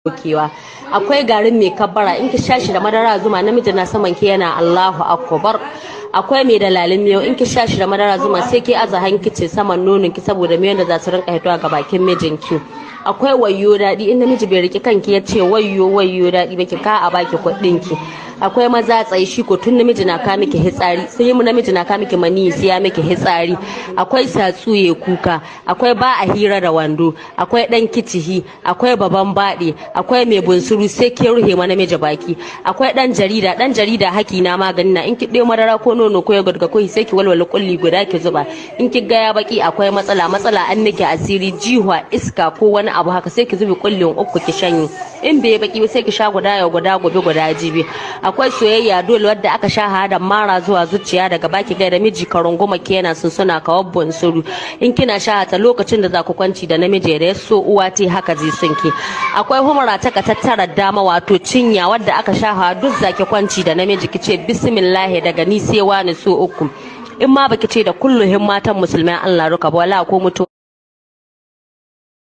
dokewa akwai garin mai kabbara in ki sha shi da madara zuma namiji na saman ki yana Allahu akbar akwai mai dalalin miyo in ki sha shi da madara zuma sai ki aza hankice saman nonon ki saboda miyon da za su rinka hitowa ga bakin mijinki akwai wayo daɗi in namiji bai riki kanki ya ce wayo wayo daɗi ba ki ka a baki kuɗin ki akwai maza tsaye shi ko tun namiji na ka miki hitsari sai yi namiji na ka miki mani sai ya miki hitsari akwai satsuye kuka akwai ba a hira da wando akwai dan kicihi akwai baban baɗe akwai mai bunsuru sai ke ruhe ma namiji baki akwai dan jarida dan jarida haki na magani na in ki ɗaya madara ko nono ko yogurt ko sai ki walwala kulli guda ki zuba in ki ga ya baki akwai matsala matsala an nake asiri jihwa iska ko wani abu haka sai ki zubi kullin uku ki shanye in bai baki sai ki sha guda ya guda gobe guda jibi akwai soyayya dole wadda aka sha hada mara zuwa zuciya daga baki gaida miji ka runguma kenan sun suna kawar bunsuru in kina sha ta lokacin da za ku kwanci da namiji da ya so uwa te haka zai sunki akwai humura ta ka tattara dama wato cinya wadda aka sha hawa duk zaki kwanci da namiji kice bismillah daga ni sai wani so uku in ma baki ce da kulluhin matan musulmai Allah ruka ba wala ko mutu